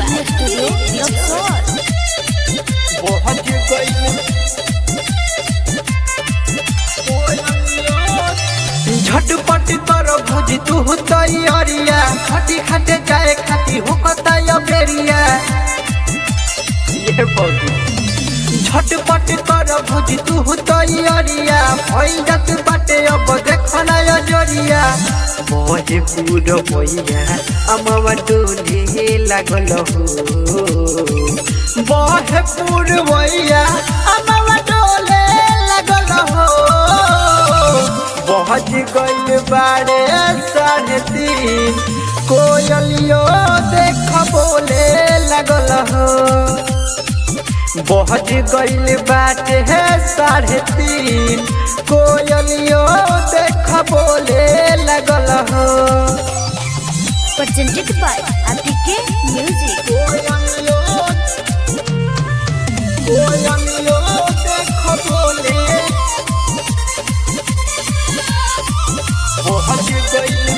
Recording studio Raxaul पहुंच गई झटपट कर भुज तू तैयारिया खटी खटे जाए खाती हो कताया बेरिया ये बौदी झटपट कर भुज तू तैयारिया भइल जात बाटे अब देखना या जरिया मोहे पूरो भइया अमवा डोले लागल हो बहे पूर भइया अमवा डोले लागल हो पहुंच गइल बारे साढ़े तीन कोयलियो देख बोले लगल हो पहुंच गइल बाटे है साढ़े तीन कोयलियो देख बोले लगल हो presented by APK Music. कोयलियो कोयलियो देख बोले पहुंच गइल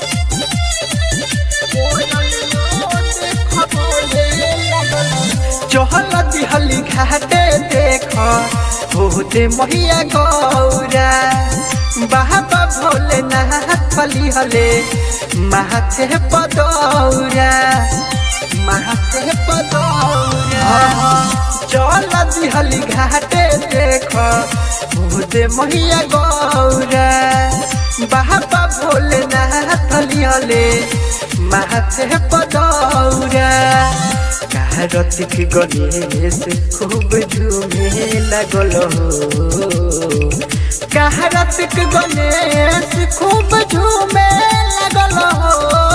चहल दिहली घाटे देख होते महिया गौरा बाबा भोले नाथ फली हले माथे पदौरा माथे पदौरा चल दिहली घाटे देख होते महिया गौरा बाबा भोले नाथ फली हले माथे पदौरा रतिक गणेश खूब झूमे लगल हो रतिक गणेश खूब झूमे लगल हो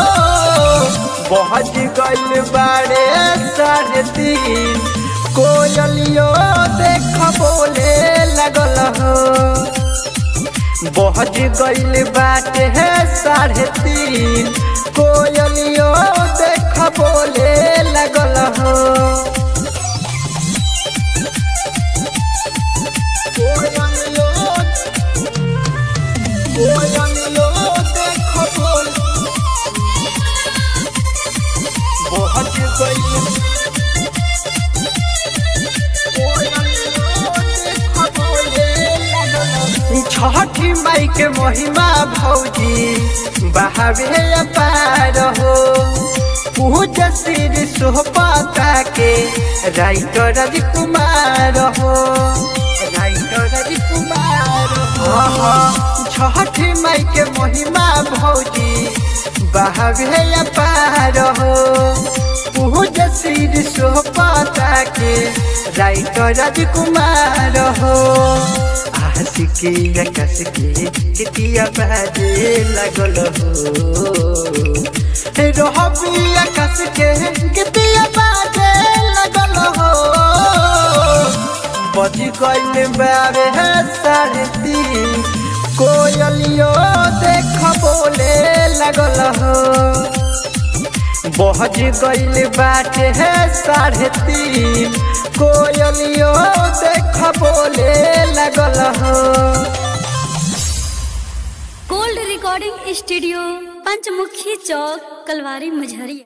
बहज गइल बारे साढ़े तीन कोयलियो देख बोले लगल हो बहज गइल बाटे है साढ़े तीन कोयलियो देख बोले लगल हो कोयलियो कोयलियो देख बोल बहज गइल छठी माई के महिमा भौजी बहावे अपार हो पूज श्री सोहपता के राइटर राजकुमार हो राइटर राजकुमार हो छठी माई के महिमा भौजी बहावे अपार हो पूज श्री सोहपता के राइटर राजकुमार हो आशिकी आकाश के कितिया बाजे लगल हो रहबी आकाश के कितिया बाजे लगल हो बज गइल बारे है साढ़े तीन कोयलियो देख बोले लगल हो बहज गइल बाटे है साढ़े तीन कोयलियो देख बोले लगल हो gold recording studio Panchmukhi Chowk Kalwari Majhariya